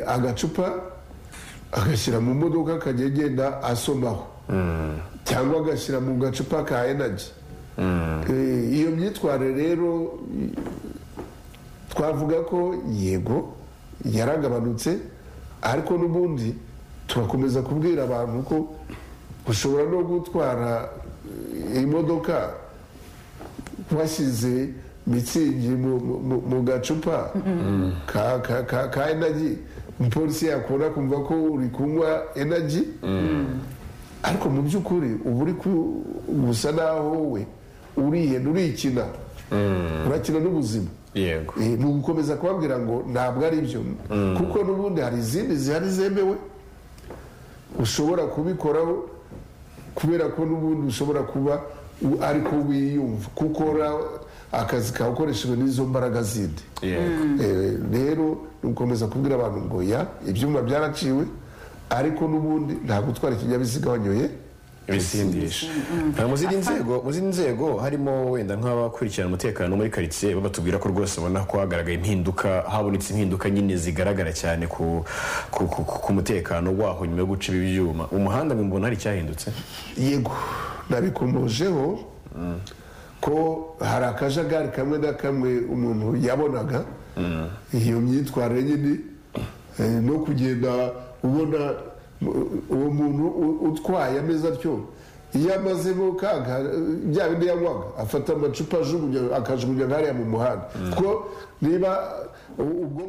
agacupa agashyira mu modoka akajya agenda asomaho cyangwa agashyira mu gacupa ka energy Eh, iyo myitwarire rero i- twavuga ko yego yaragabanutse ariko n'ubundi turakomeza kubwira abantu ko ushobora no gutwara eh, imodoka washyize mitsingi mu- mu- mu- mu gacupa ka- ka- ka ka energy umupolisi yakunda kumva ko uri kunywa energy ariko mu by'ukuri uba uri ku- gusa naho we urihenda urikina urakina n'ubuzima yego Eh, ni ugukomeza kubabwira ngo ntabwo ari byo kuko n'ubundi hari izindi zihari zemewe ushobora kubikoraho kubera ko n'ubundi ushobora kuba u- ari ko wiyumva kuko ukora akazi kawe ukoreshejwe n'izo mbaraga zindi yego Eh, rero ni ugukomeza kubwira abantu ngo ya ibyuma byaraciwe ariko n'ubundi nta gutwara ikinyabiziga wanyoye ibisindisha Ah, mu zindi nzego mu zindi nzego harimo wenda nk'abakurikirana umutekano muri karitsiye bo batubwira ko rwose ubona ko hagaragaye impinduka habonetse impinduka nyine zigaragara cyane ku, ku, ku, ku, ku mutekano waho nyuma yo guca ibi byuma umuhanda mbona hari icyahindutse yego nabikomojeho ko hari akajagari kamwe na kamwe umuntu yabonaga iyo myitwarire nyine eh, no kugenda ubona eh, uwo muntu u- utwaye ameze atyo iyo amazemo kaga eh, bya bindi yanywaga afata amacupa ajugunya akajugunya nkariya mu muhanda kuko niba u- ubwo